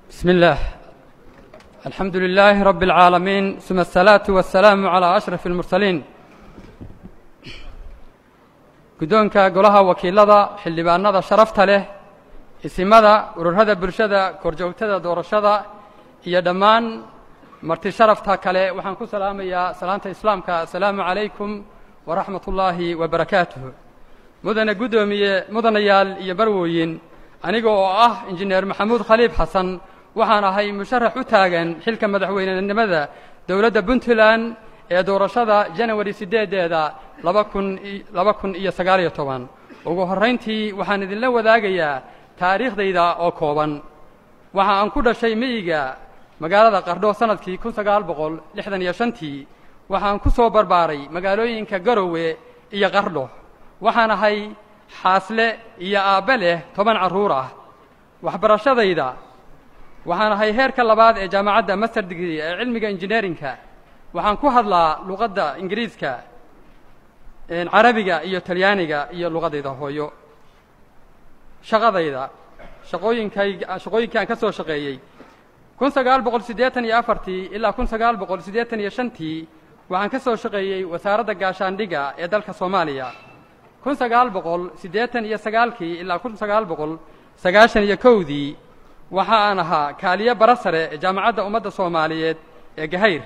بسم الله الحمد لله رب العالمين ثم الصلاة والسلام على أشرف المرسلين guddoonka golaha wakiilada xildhibaanada sharafta leh isimada ururada bulshada korjoogtada doorashada iyo dhammaan marti sharafta kale waxaan ku salaamayaa salaanta islaamka asalaamu calaykum waraxmat ullaahi wabarakaatuh mudane guddoomiye mudanayaal iyo barwooyin aniga oo ah injineer maxamuud khaliif xasan waxaan ahay musharax u taagan xilka madaxweynenimada dowladda puntland ee doorashada janawari siddeedeeda laba kun laba kun iyo sagaaliyo toban ugu horrayntii waxaan idinla wadaagayaa taariikhdayda oo kooban waxa aan ku dhashay miyiga magaalada qardho sannadkii kun sagaal boqol lixdan iyo shantii waxaan ku soo barbaaray magaalooyinka garowe iyo qardho waxaan ahay xaasle iyo aabbe leh toban carruur ah waxbarashadayda waxaan ahay heerka labaad ee jaamacadda master degree ee cilmiga injineerinka waxaan ku hadlaa luqadda ingiriiska carabiga iyo talyaaniga iyo luqadayda hooyo shaqadayda shaqooyinkay shaqooyinkii aan ka soo shaqeeyey kun sagaal boqol siddeetan iyo afartii ilaa kun sagaal boqol siddeetan iyo shantii waxaan ka soo shaqeeyey wasaaradda gaashaandhiga ee dalka soomaaliya kun sagaal boqol siddeetan iyo sagaalkii ilaa kun sagaal boqol sagaashan iyo kowdii waxa aan ahaa kaaliye bara sare ee jaamacadda ummadda soomaaliyeed ee gahayr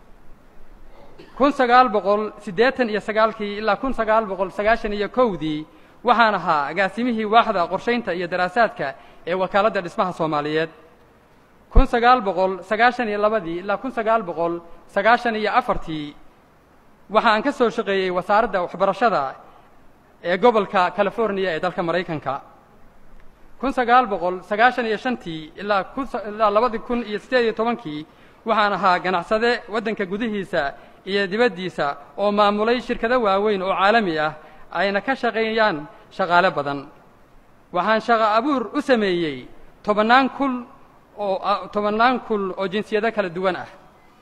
kun sagaal boqol siddeetan iyo sagaalkii ilaa kun sagaal boqol sagaashan iyo kowdii waxaan ahaa agaasimihii waaxda qorshaynta iyo daraasaadka ee wakaaladda dhismaha soomaaliyeed kun sagaal boqol sagaashan iyo labadii ilaa kun sagaal boqol sagaashan iyo afartii waxa aan ka soo shaqeeyey wasaaradda waxbarashada ee gobolka californiya ee dalka maraykanka kun sagaal boqol sagaashan iyo shantii ilaa ilaa labadii kun iyo siddeed iyo tobankii waxaan ahaa ganacsade waddanka gudihiisa iyo dibaddiisa oo maamulay shirkado waaweyn oo caalami ah ayna ka shaqeeyaan shaqaale badan waxaan shaqo abuur u sameeyey tobannaan kul oo tobannaan kul oo jinsiyado kala duwan ah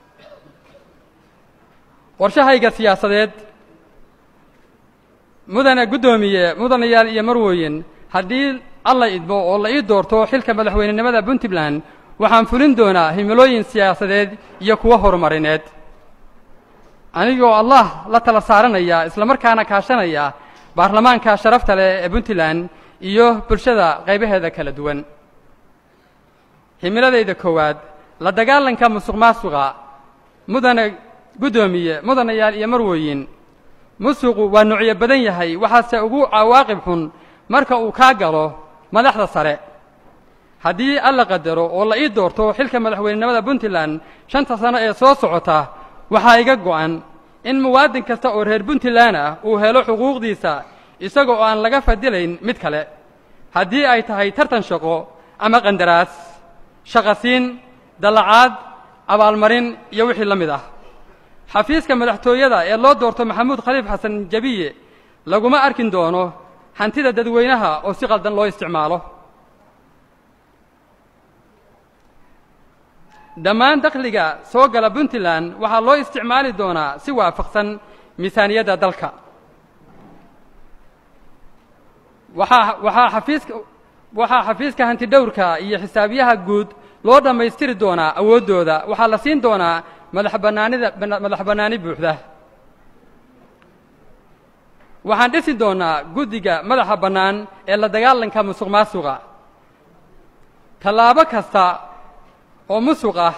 qorshahayga siyaasadeed mudane guddoomiye mudanayaal iyo marwooyin haddii alla idmo oo la ii doorto xilka madaxweynenimada puntland waxaan fulin doonaa himilooyin siyaasadeed iyo kuwo horumarineed anigoo allah la tala saaranaya islamarkaana kaashanaya baarlamaanka sharafta leh ee puntland iyo bulshada qaybaheeda kala duwan himiladayda koowaad la dagaalanka musuq maasuqa mudane guddoomiye mudanayaal iyo marwooyin musuqu waa nuucyo badan yahay waxaase ugu cawaaqib xun marka uu kaa galo madaxda sare haddii alla qadaro oo la ii doorto xilka madaxweynenimada puntland shanta sano ee soo socota waxaa iga go'an in muwaadin kasta oo reer puntland ah uu helo xuquuqdiisa isaga oo aan laga fadilayn mid kale haddii ay tahay tartan shaqo ama qandaraas shaqasiin dallacaad abaalmarin iyo wixii la mid ah xafiiska madaxtooyada ee loo doorto maxamuud khaliif xasan jabiye laguma arkin doono hantida dadweynaha oo si qaldan loo isticmaalo dhammaan dakhliga soo gala puntland waxaa loo isticmaali doonaa si waafaqsan miisaaniyadda dalka waxaa waxaa xafiiska waxaa xafiiska hantidhowrka iyo xisaabiyaha guud loo dhammaystiri doonaa awooddooda waxaa la siin doonaa madax bannaanida madax bannaani buuxda waxaan dhisi doonaa guddiga madaxa bannaan ee la dagaalanka musuq maasuqa tallaabo kasta oo musuq ah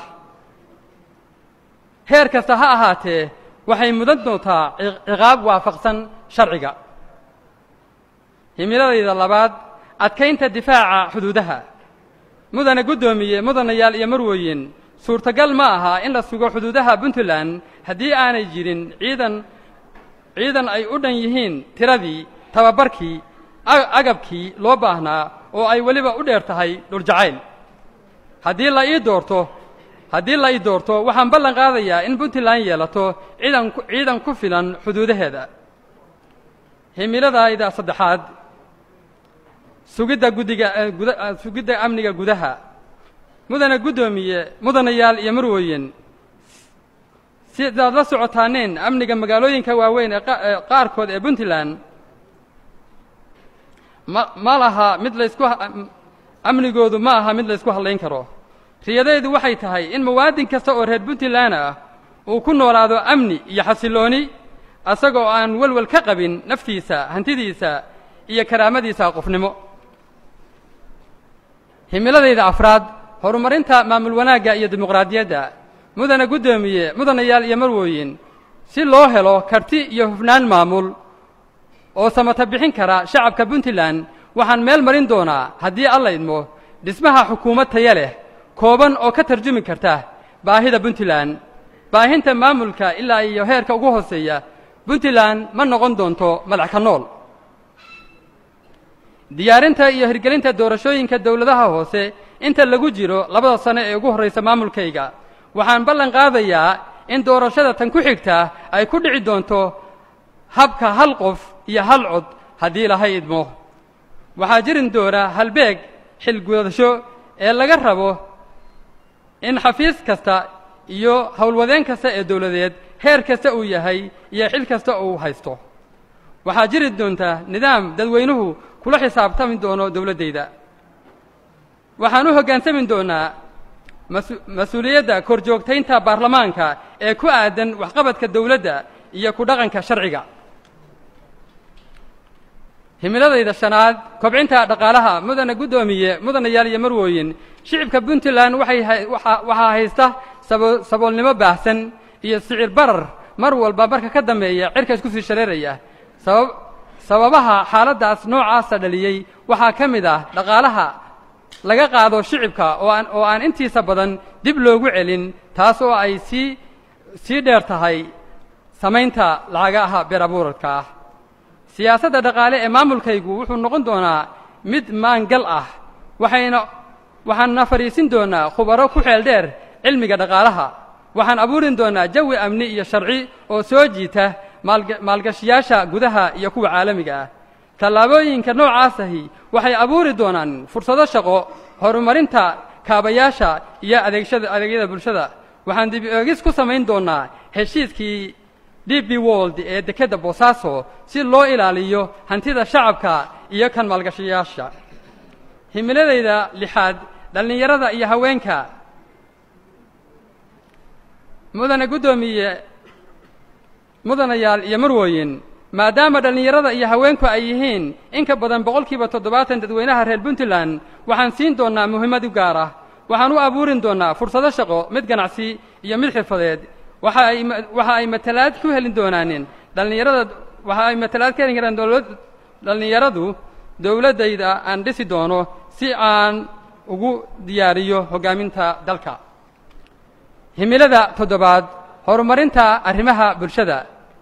heer kasta ha ahaatee waxay mudan doontaa ciqaab waafaqsan sharciga himiladayda labaad adkaynta difaaca xuduudaha mudane guddoomiye mudanayaal iyo marwooyin suurtagal ma aha in la sugo xuduudaha puntland haddii aanay jirin ciidan ciidan ay u dhan yihiin tiradii tababarkii agabkii loo baahnaa oo ay weliba u dheer tahay dhuljacayl haddii la ii doorto haddii la ii doorto waxaan ballan qaadayaa in puntland yeelato ciidan ciidan ku filan xuduudaheeda himiladayda saddexaad sugidda guddiga sugidda amniga gudaha mudane guddoomiye mudanayaal iyo marwooyin sidaad la socotaaneen amniga magaalooyinka waaweyn ee qaarkood ee puntland ma ma laha mid laysku amnigoodu ma aha mid laysku hadlayn karo riyadaydu waxay tahay in muwaadin kasta oo reer puntland ah uu ku noolaado amni iyo xasillooni asagoo aan welwel ka qabin naftiisa hantidiisa iyo karaamadiisa qofnimo himiladayda afraad horumarinta maamul wanaagga iyo dimuqraadiyadda mudana guddoomiye mudanayaal iyo marwooyin si loo helo karti iyo hufnaan maamul oo samata bixin kara shacabka puntland waxaan meel marin doonaa haddii alla idmo dhismaha xukuumad taya leh kooban oo ka tarjumi karta baahida puntland baahinta maamulka ilaa iyo heerka ugu hooseeya puntland ma noqon doonto madax ka nool diyaarinta iyo hirgelinta doorashooyinka dowladaha hoose inta lagu jiro labada sano ee ugu horraysa maamulkayga waxaan ballan qaadayaa in doorashada tan ku xigta ay ku dhici doonto habka hal qof iyo hal cod haddii lahay idmo waxaa jirin doona halbeeg xilgudasho ee laga rabo in xafiis kasta iyo howlwadeen kasta ee dowladeed heer kasta uu yahay iyo xil kasta uu haysto waxaa jiri doonta nidaam dadweynuhu kula xisaabtami doono dowladdayda waxaan u hoggaansami doonaa mas-uuliyadda korjoogtaynta baarlamaanka ee ku aadan waxqabadka dowladda iyo ku dhaqanka sharciga himiladayda shanaad kobcinta dhaqaalaha mudana guddoomiye mudanayaal iyo marwooyin shicibka puntland waxay waxaa haysta saboolnimo baahsan iyo sicir barar mar walba marka ka dambeeya cirka isku sii shareeraya sabab sababaha xaaladdaas noocaasa dhaliyey waxaa ka mid ah dhaqaalaha laga qaado shicibka oo aan oo aan intiisa badan dib loogu celin taas oo ay sii sii dheer tahay samaynta lacagaha beer abuuradka ah siyaasadda dhaqaale ee maamulkaygu wuxuu noqon doonaa mid maangal ah waxayna waxaanna fadhiisin doonaa khubaro ku xeel dheer cilmiga dhaqaalaha waxaan abuurin doonaa jawi amni iyo sharci oo soo jiita maalgashiyaasha gudaha iyo kuwa caalamiga ah tallaabooyinka noocaasahi waxay abuuri doonaan fursado shaqo horumarinta kaabayaasha iyo adeegshada adeegyada bulshada waxaan dib eegis ku samayn doonaa heshiiskii d b wold ee dekedda boosaaso si loo ilaaliyo hantida shacabka iyo kan maalgashayaasha himiladayda lixaad dhallinyarada iyo haweenka mudane guddoomiye mudanayaal iyo marwooyin maadaama dhallinyarada iyo haweenku ay yihiin in ka badan boqolkiiba toddobaatan dadweynaha reer puntland waxaan siin doonnaa muhiimad u gaar ah waxaan u abuurin doonnaa fursado shaqo mid ganacsi iyo mid xirfadeed waxa ay waxa ay matalaad ku helin doonaanin dhallinyarada waxa ay matalaad ka helin karaan dowlad dhallinyaradu dowladdayda aan dhisi doono si aan ugu diyaariyo hoggaaminta dalka himilada toddobaad horumarinta arrimaha bulshada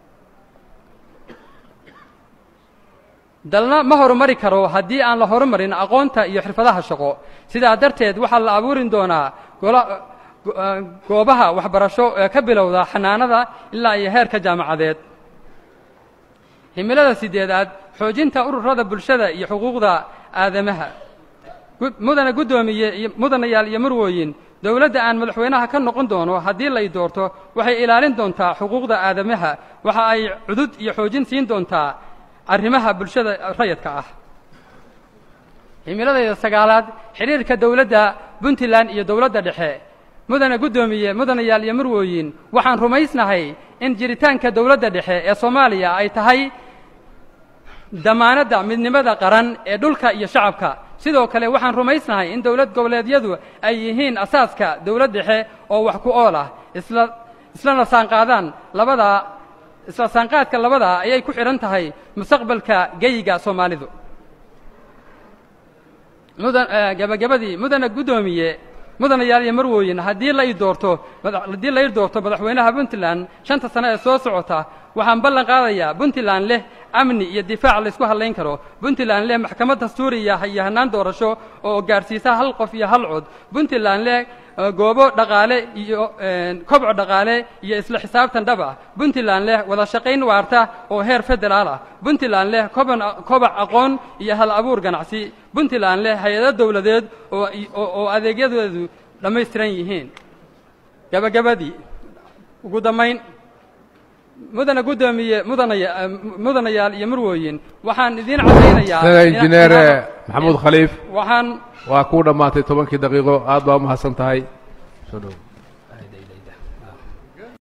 dalna ma horumari karo haddii aan la horumarin aqoonta iyo xirfadaha shaqo sidaa darteed waxaa la abuurin doonaa goobaha waxbarasho ee ka bilowda xanaanada ilaa iyo heerka jaamacadeed himilada sideedaad xoojinta ururada bulshada iyo xuquuqda aadamaha mudana guddoomiye iyo mudanayaal iyo marwooyin dowladda aan madaxweynaha ka noqon doono haddii lay doorto waxay ilaalin doontaa xuquuqda aadamaha waxa ay cudud iyo xoojin siin doontaa arrimaha bulshada rayadka ah himiladayda sagaalaad xidhiirka dowladda puntland iyo dowladda dhexe mudana guddoomiye mudanayaal iyo marwooyin waxaan rumaysnahay in jiritaanka dowladda dhexe ee soomaaliya ay tahay damaanadda midnimada qaran ee dhulka iyo shacabka sidoo kale waxaan rumaysnahay in dowlad goboleedyadu ay yihiin asaaska dowlad dhexe oo wax ku ool ah isla islana saanqaadaan labadaa isla saanqaadka labadaa ayay ku xidhan tahay mustaqbalka geyiga soomaalidu mudan gabagabadii mudana guddoomiye mudanayaal iyo marwooyin haddii la ii doorto haddii la ii doorto madaxweynaha puntland shanta sano ee soo socota waxaan ballan qaadayaa puntland leh amni iyo difaac laysku hadlayn karo puntland leh maxkamad dastuuriya iyo hannaan doorasho oo gaadhsiisa hal qof iyo hal cod puntland leh goobo dhaqaale iyo kobco dhaqaale iyo isla xisaabtan dhab ah puntland leh wada shaqayn waarta oo heer federaal ah puntland leh koban kobac aqoon iyo hal abuur ganacsi puntland leh hay-ado dowladeed oo oo adeegyadeedu dhammaystiran yihiin gabagabadii ugu dambayn mudana guddoomiye mudanaya mudanayaal iyo murwooyin waxaan idiin caddaynayaa sida ina- injineer ina- maxamuud khaliif waxaan waa kuu dhammaatay tobankii daqiiqo aad baa u mahadsan tahay soo dhow